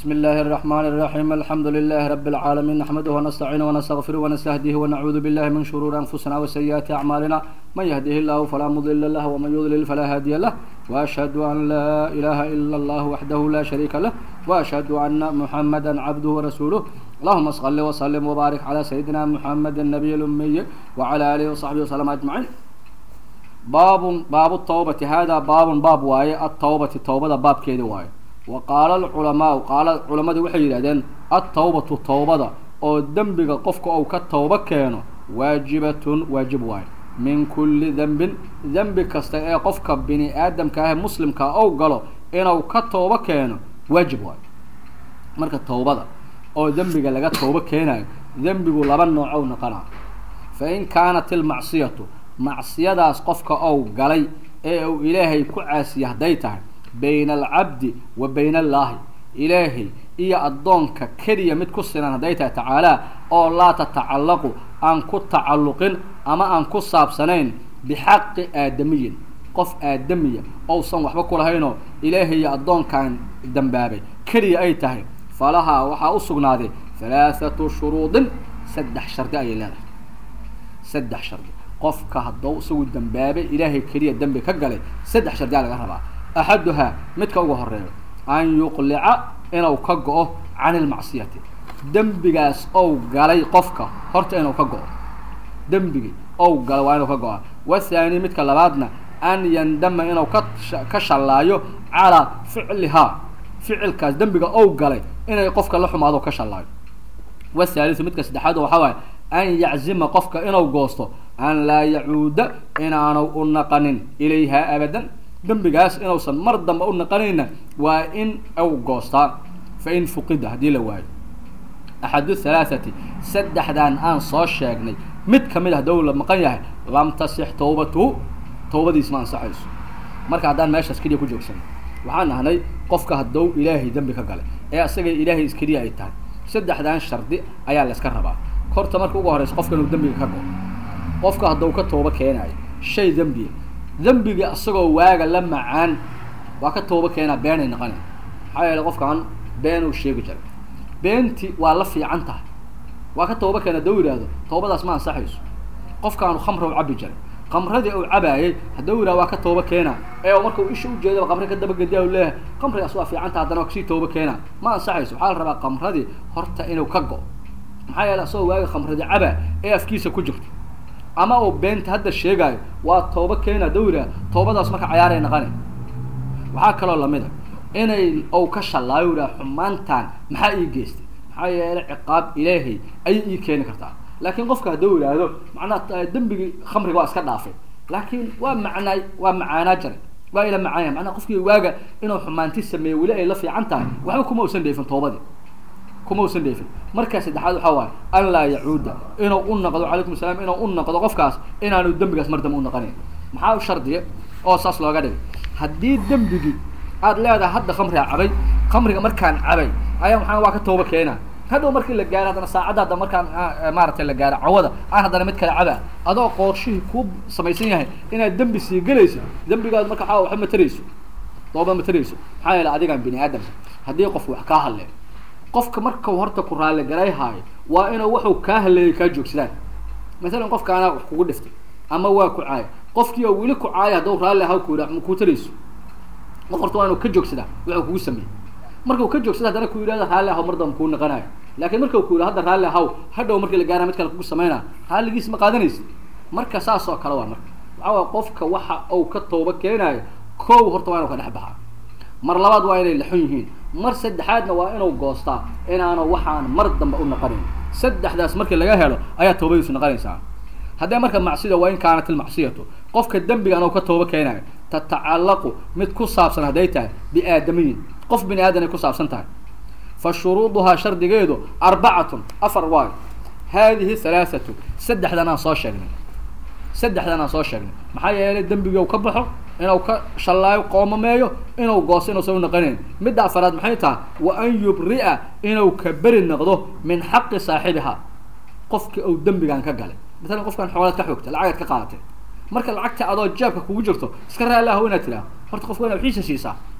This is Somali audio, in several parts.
بسم الله الرحمن الرحيم الحمد لله رب العالمين نحمده ونستعينه ونستغفره ونستهديه ونعوذ بالله من شرور أنفسنا وسيئات أعمالنا من يهده الله فلا مضل له ومن يضلل فلا هادي له وأشهد أن لا إله إلا الله وحده لا شريك له وأشهد أن محمدا عبده ورسوله اللهم صل وسلم وبارك على سيدنا محمد النبي الأمي وعلى آله وصحبه وسلم أجمعين باب باب التوبة هذا باب باب واي التوبة التوبة باب كيدي واي وقال العلماء قال العلماء waxay yiraahdeen at-tawbatu tawbada oo dambiga qofka uu ka tawba keeno waajibatun waajib waay min kulli dhanbin dhanbi kasta ee qofka bini aadamka ah muslimka oo galo inuu ka tawba keeno waajib waay marka tawbada oo dambiga laga tawba keenayo dambigu laba nooc oo noqona fa in kaanat al-ma'siyatu macsiyadaas qofka uu galay ee uu ilaahay ku caasiyo haday tahay bayna alcabdi wa bayna allaahi ilaahay iyo addoonka keliya mid ku sinan hadday tahay tacaalaa oo laa tatacallaqu aan ku tacalluqin ama aan ku saabsanayn bixaqi aadamiyin qof aadamiya ousan waxba ku lahaynoo ilaahay iyo addoonkan dambaabay keliya ay tahay falahaa waxaa u sugnaaday halaathatu shuruudin saddex shardi ayay leedahay saddex shardi qofka haddou isagu dambaabay ilaahay keliya dembi ka galay saddex shardiyaa laga rabaa axaduhaa midka ugu horeeyo an yuqlica inuu ka go-o can ilmacsiyati dembigaas ou galay qofka horta inuu ka go-o dembigii ou galay waa inuu ka go-a wathaani midka labaadna an yandama inuu ka ka shallaayo calaa ficlihaa ficilkaas dembiga ou galay inay qofka la xumaado ka shallaayo wathaaliu midka saddexaad waxaa waaye an yaczima qofka inuu goosto an laa yacuuda inaanu u naqanin ilayhaa abadan dembigaas inuusan mar dambe u naqanayna waa in u goostaa fa in fuqida haddii la waayo axadu halaathati saddexdan aan soo sheegnay mid kamid a haddou la maqan yahay lam tasix tawbatuhu tawbadiis ma ansaxayso marka haddaan meeshaas keliya ku joogsan waxaan nahnay qofka haddou ilaahay dembi ka galay ee asagay ilaahay iskeliya ay tahay saddexdan shardi ayaa la yska rabaa horta marka ugu horeysa qofka inuu dembiga ka go qofka haddou ka tooba keenayo shay dembiya dembigii asagoo waaga la macaan waa ka tooba keenaa beenay naqana maxaa yeele qofkaan been uu sheegi jiray beentii waa la fiican tahay waa ka tooba keena hadduu yidhaahdo toobadaas ma ansaxayso qofkaanu khamra u cabi jiray khamradii uu cabaayay hadduu yidhahdo waa ka tooba keena ee marka uu isha ujeedaba khamri ka dabagediya u leeyahay khamrigaas waa fiican tahay haddana waa kasii tooba keena ma ansaxayso waxaa la rabaa khamradii horta inuu ka go maxaa yeele asagoo waaga khamradii cabaa ee afkiisa ku jirto ama uu beenta hadda sheegaayo waa tooba keena dawra toobadaas marka cayaaray naqane waxaa kaloo lamid a inay ou ka shallaayo yidhaha xumaantan maxaa ii geystay maxaa yeele ciqaab ilaahay ayay ii keeni kartaa laakiin qofka hadduu yidhaahdo macnaha dembigii khamriga waa iska dhaafay laakiin waa macnaay waa macaanaa jaray waa ila macaanya macnaha qofkii waaga inuu xumaanti sameeyo weli ay la fiican tahay waxba kuma usan dheefin toobadii kuma usan dheefin markaa saddexaad waxaa waaye an laa yacuuda inuu u naqdo calaykum asalaam inuu u naqdo qofkaas inaanu dembigaas mar dambe u naqanayn maxaa u shardiya oo saas looga dhigay haddii dembigii aad leedahay hadda khamriga cabay khamriga markaan cabay ayaa maxaa waa ka tooba keena hadhow markii la gaaro haddana saacadda hadda markaan maaragtay la gaaro cawada aan haddana mid kale cabaa adoo qoorshihii ku samaysan yahay inaad dembi sii gelayso dembigaad marka waxaa waxba matarayso tooba matarayso maxaa yeele adigaan bini aadamka haddii qof wax kaa hadleen qofka markau horta ku raali garay haayo waa inuu wuxuu kaa haleeyay kaa joogsadaan masalan qofkaana wax kugu dhiftay ama waa ku caaya qofkii oo weli ku caaya hadduu raalli ahaw ku yidhaha ku tarayso qof horta waa inuu ka joogsadaa wuxuu kugu sameeyey markau ka joogsada haddana ku yidhahda raalli ahaw mar damba kuu naqanayo laakiin markau ku yidhah hadda raalli ahaw hadhow markii la gaara mid kale kugu sameynaa raalligiis ma qaadanaysa marka saas oo kale waa marka waxaa waay qofka waxa uu ka tooba keenaayo kow horta waa inuu ka dhex baxaa mar labaad waa inay laxun yihiin mar saddexaadna waa inuu goostaa inaanu waxaan mar dambe u naqanayn saddexdaas markii laga helo ayaa toobadiisu naqanaysaa haddee marka macsida waa in kaanat ilmacsiyatu qofka dembigan uu ka tooba keenayo tatacallaqu mid ku saabsan hadday tahay biaadamiyin qof bini aadan ay ku saabsan tahay fa shuruuduhaa shardigeedu arbacatun afar waayo haadihi halaathatu saddexdan aan soo sheegnay saddexdan aan soo sheegnay maxaa yeelay dembigii u ka baxo inuu ka shallaayo qoomameeyo inuu goosto inuusan u naqanayn midda afaraad maxay tahay wa an yubri'a inuu ka beri noqdo min xaqi saaxibiha qofkii uu dembigan ka galay masalan qofkan xoolaad ka xoogta lacagaad ka qaadatay marka lacagta adoo jeebka kugu jirto iska raalli aho inaad tiraa horta qofka inaad xiisa siisaa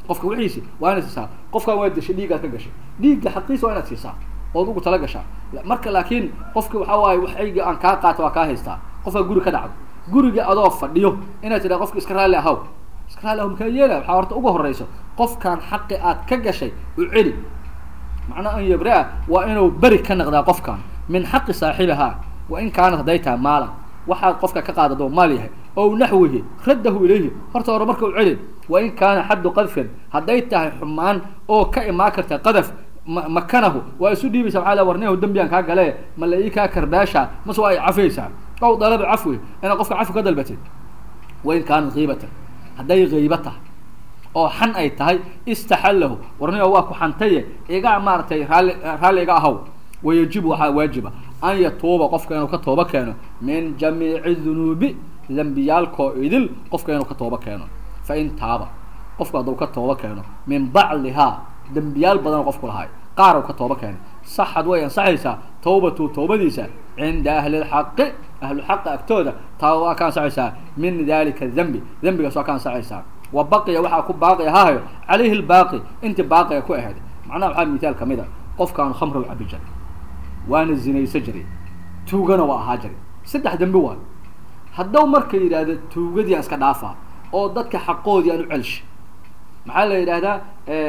qofka wixiisi waa inaad siisaa qofkaan waa dashay dhiiggaad ka gashay dhiigga xaqiisa waa inaad siisaa ood ugu tala gashaa marka laakiin qofki waxaa waaye waxayga aan kaa qaata waa kaa haystaa qofkaa guri ka dhacdo guriga adoo fadhiyo inaad tidhaa qofka iska raalli ahaw iska raalli ahaw makaa yeelaya waxaa horta ugu horeyso qofkaan xaqi aad ka gashay u celi macnaha an yabraa waa inuu beri ka naqdaa qofkan min xaqi saaxibihaa wa in kaanat hadday tahay maalan waxaad qofka ka qaadado maal yahay ow naxwihi raddahu ilayhi horta hore marka u celi wa in kaana xaddu qadfin hadday tahay xumaan oo ka imaan karta qadaf makanahu waa isu dhiibaysa waxaa la warniyahu dembigan kaa gale ma la ii kaa karbaasha mase waa ay cafaysaa ow dalaba cafwi inaad qofka cafwi ka dalbatid wain kaanat kiibatan hadday kiiba tahay oo xan ay tahay istaxallahu warniyo waa ku xantaye iga maaragtay raalli raalli iga ahaw wayajibu waxaa waajiba an yatuuba qofka inuu ka tooba keeno min jamiici dunuubi dembiyaalkoo idil qofka inuu ka tooba keeno fa in taaba qofku hadduu ka tooba keeno min bacdihaa dembiyaal badan oo qofku lahay qaar uu ka tooba keenay saxad way ansaxaysaa tawbatu tawbadiisa cinda ahli lxaqi ahlu xaqa agtooda taa waa ka ansaxaysaa min dalika dembi dembigaas waa ka ansaxaysaa wa baqiya waxaa ku baaqi ahaayo calayhi lbaaqi intii baaqiga ku ahayd macnaha waxaa mithaal kamid a qofkaanu khamra u cabi jiray waana zinayso jiray tuugana waa ahaa jiray saddex dembi waa haddau marka yidhaahdo tuugadii aan iska dhaafaa oo dadka xaqoodii aan u celsha maxaa la yidhahdaa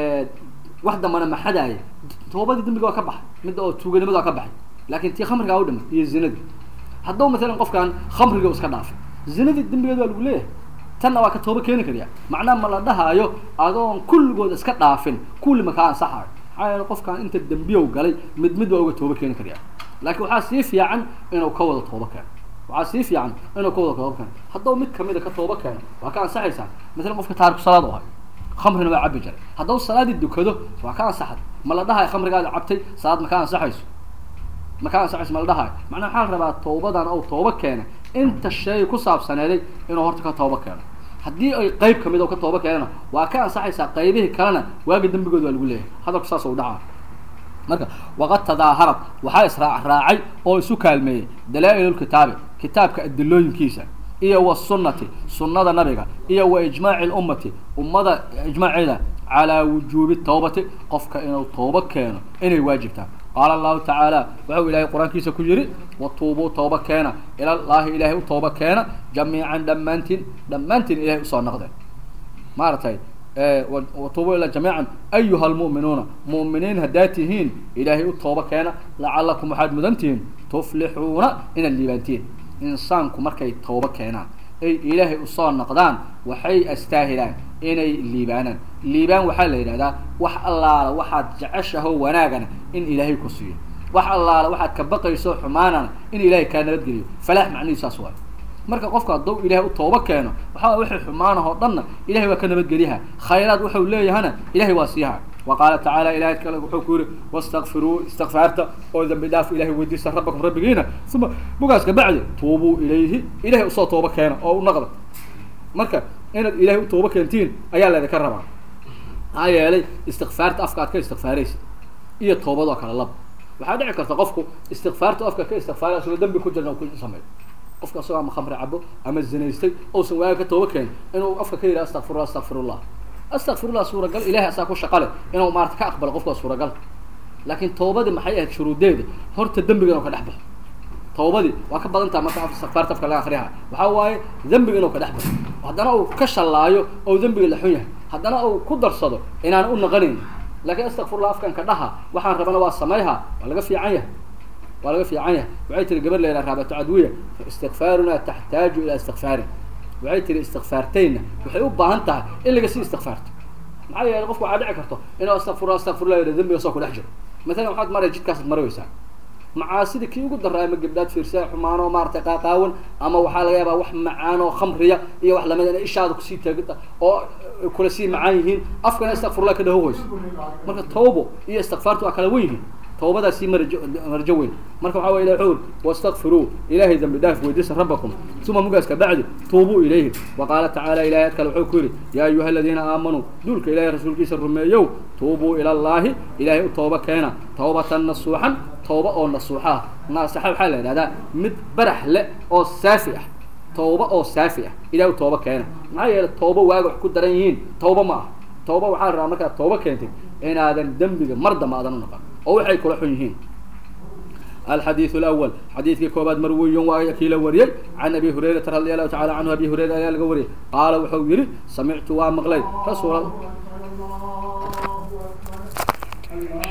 wax dambana maxadaaya toobadii dembiga waa ka baxay midda oo tuuganimada waa ka baxay laakin tii khamrigaa u dhimay iyo zinadii haddau maalan qofkaan khamriga iska dhaafay zinadii dembigeed waa lagu leeyahay tanna waa ka tooba keeni karyaa macnaha ma la dhahaayo adoon kulligood iska dhaafin kulli ma kaa ansaxaayo maxaa yeele qofkaan inta dembiyow galay mid mid waa uga tooba keeni karyaa laakiin waxaa sii fiican inuu ka wada tooba keeno waxaa sii fiican inuu ka wada tooba keeno haddau mid kamida ka tooba keeno waa ka ansaxaysaa maalan qofka taariku salaad u ahay khamrina waa cabi jiray haddau salaadii dukado waa ka ansaxay ma la dhahayo khamrigaada cabtay salaad ma ka ansaxayso ma ka ansaxayso ma la dhahayo macnaa waxaa la rabaa tawbadan ou tooba keena inta shay ku saabsaneeday inuu horta ka tooba keeno haddii ay qeyb kamid oo ka tooba keenana waa ka ansaxaysaa qaybihii kalena waaga dembigood waa lagu leeyahay hadalku saas u dhacaa marka waqad tadaaharad waxaa israac raacay oo isu kaalmeeyey dalaa-ilulkitaabi kitaabka adilooyinkiisa iyo wasunnati sunnada nabiga iyo wa ijmaaci lummati ummada ijmaaceeda calaa wujuubi tawbati qofka inuu tooba keeno inay waajibtaa qaala allahu tacaala wuxuu ilaahay qur-aankiisa ku yihi watuubuu tooba keena ilallaahi ilaahay u tooba keena jamiican dhammaantiin dhammaantiin ilahay usoo naqdeen maaragtay watuubuu ila jamiican ayuha lmu'minuuna mu'miniin haddaad tihiin ilaahay u tooba keena lacalakum waxaad mudan tihiin tuflixuuna inaad liibaantiin insaanku markay tooba keenaan ay ilaahay usoo naqdaan waxay astaahilaan inay liibaanaan liibaan waxaa la yidhahdaa wax allaala waxaad jeceshaho wanaagana in ilaahay ku siiyo wax allaala waxaad ka baqayso xumaanana in ilaahay kaa nabadgeliyo falaax macnihiis saas waay marka qofka hadduu ilaahay u tooba keeno waxaa wixii xumaanahoo dhanna ilahay waa ka nabadgeliyaha khayraad wuxuu leeyahana ilahay waa siiyaha wa qaala tacaala ilahay kale wuxuu ku yihi wastakfiruu istikfaarta oo dambi dhaaf ilahay weydiista rabbakum rabbigiina uma bugaas kabacdi tuubuu ilayhi ilahay usoo tooba keena oo u naqda marka inaad ilahay u tooba keentiin ayaa laydinka rabaa maxaa yeelay istikfaarta afka aad ka istikfaaraysa iyo toobadoo kale laba waxaa dhici karta qofku istikfaarta afka ka istikfaara asagoo dambi ku jirna ku sameeyo qofka asagoo ama khamri cabo ama zinaystay ousan waaga ka tooba keenin inuu afka ka yidhaha astakfirullah astakfirullah astakfirullah suuragal ilahay asaa ku shaqale inuu maarata ka aqbalo qofka suuragal laakiin toobadii maxay ahayd shuruudeeda horta dembiga inuu ka dhex baxo toobadii waa ka badan taha marka istikfaarta afka laga akriyaha waxaa waaye dembiga inuu ka dhex baxo haddana uu ka shallaayo oo dembiga la xun yahay haddana uu ku darsado inaan u naqanayn laakiin astakfirullah afkan ka dhaha waxaan rabana waa samayha waa laga fiican yahay waa laga fiican yahay waxay tiri gabar la yidhaha raabato cadwiya istikfaaruna taxtaaju ilaa istikfaarin waxay tiri istikfaartayna waxay u baahan tahay in laga sii istikfaarto maxaa yeelay qofku waxaa dhici karto inuu astakfirullah astakfirullah yidha dembiga soo ku dhex jiro matalan waxaad maraya jidkaasaad maraweysaa macaasida kii ugu daraa ama gabdhaad fiirsaa xumaanoo maaragtay qaaqaawan ama waxaa laga yaabaa wax macaan oo khamriya iyo wax lamid ina ishaada kusii taagita oo kula sii macaan yihiin afkana istakfirullah ka dhahohoyso marka tawbo iyo istikfaartu waa kala wen yihiin tawbadaasii marjo marjo weyn marka waxaa way ilah wuxuu uri wastakfiruu ilaahay dambi dhaaf weydiisa rabbakum uma mugaas kabacdi tuubuu ilayhi wa qaala tacaala ilahay ad kale wuxuu ku yidhi yaa ayuha aladiina aamanuu duulka ilahay rasuulkiisa rumeeyow tuubuu ila llaahi ilaahay u tooba keena tawbatan nasuuxan tooba oo nasuuxaha naasaxa waxaa la yidhahdaa mid barax le oo saafi ah tawba oo saafi ah ilahay u tooba keena maxaa yeele tooba waaga wax ku daran yihiin tawba ma ah tooba waxaa la rabaa markaad tooba keentay inaadan dembiga mar dambe aadan u noqon oo waxay kula xun yihiin الحديث الأول حديث كوباد مروي وكيل وري عن أبي هريرة رضي الله تعالى عنه أبي هريرة قال وحويري سمعت وامغلي رسول الله